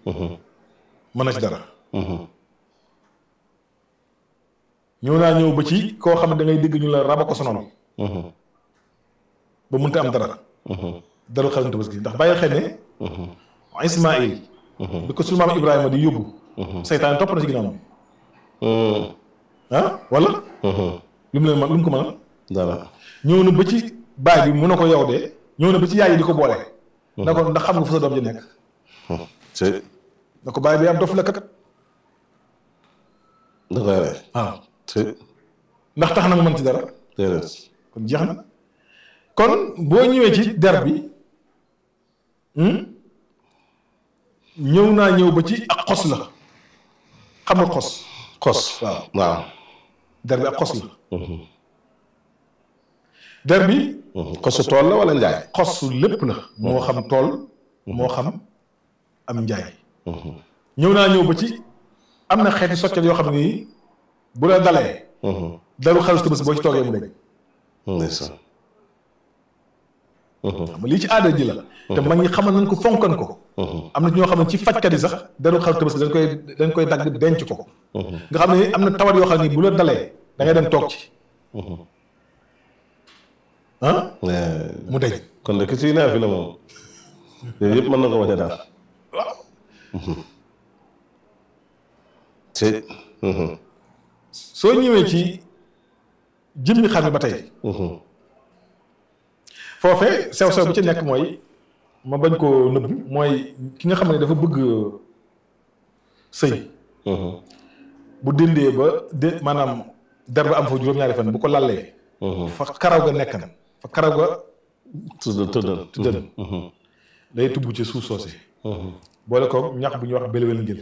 mën na ci dara ñëw naa ñëw ba ci koo xam ne da ngay dégg ñu la raba ko sonal ba mënta am dara daru xarum tabaski ndax bàyyi xel ne Ismaïl bi ko sunu maam Ibrahima di yóbbu seytaan topp na ci ginnaaw ah wala lu mu leen man lu mu ko mën dara ñëw na ba ci baay bi mun na ko yow de ñëw na ba ci yaay yi di ko boole na ko ndax xam nga fu sa doom ji nekk c'est na ko baay bi am dof la kat da koy rey waaw c'est ndax tax na nga mën ci dara déedéet kon jeex na kon boo ñëwee ci der bi ñëw naa ñëw ba ci ak xos la xam nga xos xos waaw waaw der bi ak xos la der bi xosu tool la wala njaay xosu lépp la moo xam tool moo xam am njaay ñëw naa ñëw ba ci am na xeeti soccet yoo xam ne nii bu la dalee daru xalis tëbës boo ci toogee mu deñ ndeysaan xam nga lii ci aada ji la te mag ñi xamal nañ ko fonkan ko am na ñoo xam ne ci fajkat yi sax daru xalis tëbës dañ koy dañ koy dagg denc ko nga xam ne am na tawat yoo xam ne bu la dalee da ngay dem toog ci ah mu deñ kon de ki ciy naa fi la moom yooyu yëpp mën na ko bañ a daal waaw c'est soo ñëwee ci jëmmi xar mi ba tey foofee sew sew bi ci nekk mooy ma bañ koo nëbb mooy ki nga xam ne dafa bëgg sëy bu dindee ba dé maanaam der ba am fa juróom-ñaari fan bu ko lallee fa karaw ga nekk na fa karaw ga tëddal tëddal tëddal day tubb ci suuf soosé boole ko ñax bu ñuy wax belwel ngel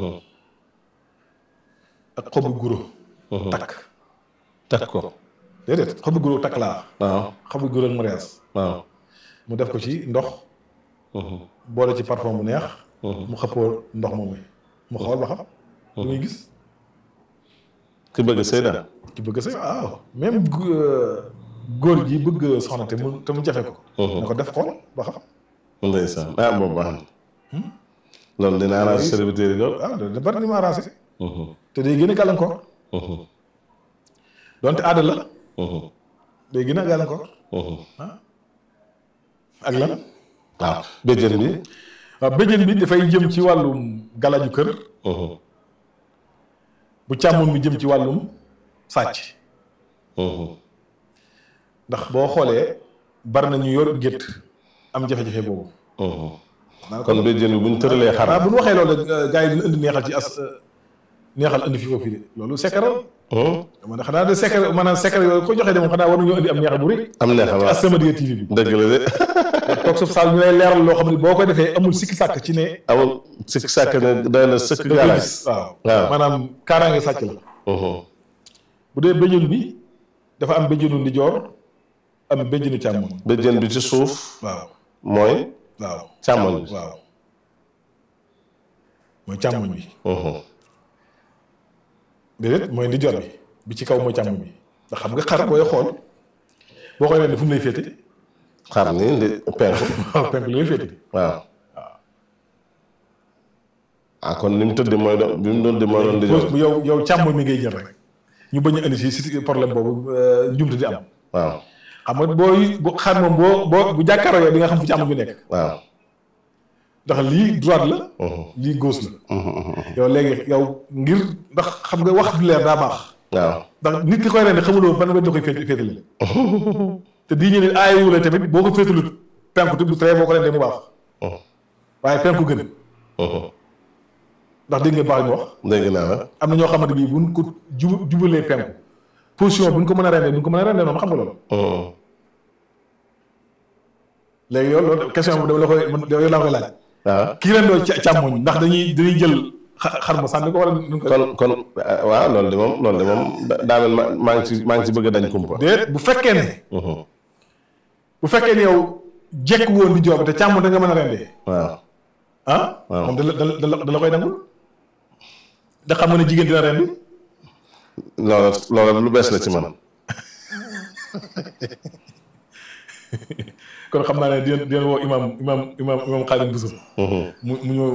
ak xobu guro takk takk ko déedéet xobu guro takk laa waaw xobu guro ak mariage waaw mu def ko ci ndox boole ci parfum bu neex mu xëppoo ndox moomu mu xool ba xam lu muy gis ki bëgg sëy daal ki bëgg sa waaw même góor gi bëgg soxna te mu te mu jafe ko na ko def xool ba xam ndeysaan ah boobu baax na loolu dina arrangé serviteur yi lool waaw da bari ni mu arrangé te day gën a gàllankoor donte aada la day gën a gàllankoor ak lan waaw béjjën bi waaw béjjën bi dafay jëm ci wàllum galaju kër bu càmmoñ bi jëm ci wàllum sàcc ndax boo xoolee bari na ñu yor gétt am jafe-jafe boobu kon béjjën bi bu ñu tëralee xar waaw bu ñu waxee loolu gars yi dina indi neexal ci as neexal indi fi foofu de loolu sekkaral man xanaa de sekkar maanaam sekkar yooyu ko joxee de moom xanaa war nañoo indi am neexal bu rëy am neexal waaw As-Samadiyya TV bi dëgg la de toog suuf saal ñu lay leeral loo xam ne boo koy defee amul sikki sàkk ci ne amul sikk sàkk ne doy na sëkk da koy gaalaay gis waaw waaw. maanaam kaaraange sàcc la bu dee béjjën bi dafa am béjjënu ndijoor am béjjënu càmmoñ béjjën bi ci suuf waaw mooy waaw càmmoñ bi waaw mooy càmmoñ bi déedéet mooy ndijoor bi bi ci kaw mooy càmmoñ bi ndax xam nga xar booy xool boo koy rendi fu mu lay féete xar ni ndi penku waaw penk lay féete waaw ah kon ni mu tëdd mooy doon bi mu doon di mooy doon di jox yow yow càmmoñ mi ngay jël rek ñu bañ a indi si si problème boobu njumte di am waaw xam nga booy bu xar moom boo boo bu jàkkaaroo yow di nga xam fu càmmoñ bi nekk waaw ndax lii droite la lii gauche la yow léegi yow ngir ndax xam nga wax du leer daa baax waaw ndax nit ki koy rendi xamuloo ban wet la koy féet féetale te di ñu ne aayewu la tamit boo ko féetalut penku te du tere boo ko rendee mu baax waaye penku gën ndax dégg ngeen baax li mu wax dégg naa la am na ñoo xamante bii buñ ko jub jubalee penku position buñ ko mën a rendee buñ ko mën a rendee noonu xam nga loolu léegi yow loolu question bi dama la koy man yow laa koy laaj waaw kii rendoo ca càmmoñ ndax dañuy dañuy jël xa- xar ma sànni ko wala nuñ ko kon kon ah, waaw loolu de moom loolu de moom da- daa mel ma maa ngi ci maa ngi ci bëgg a dañ kumpa déet bu fekkee ne bu fekkee ne yow jekk woon di joob te càmmoñ da nga mën a rendee waaw ah Waaw. moom da la da la da la koy nangul da xam nga ne jigéen dina rendi loolu loolu lu bees la ci man kon xam naa ne dina dina woo imam imam imam imam Xaadim Bousso mu mu ñëw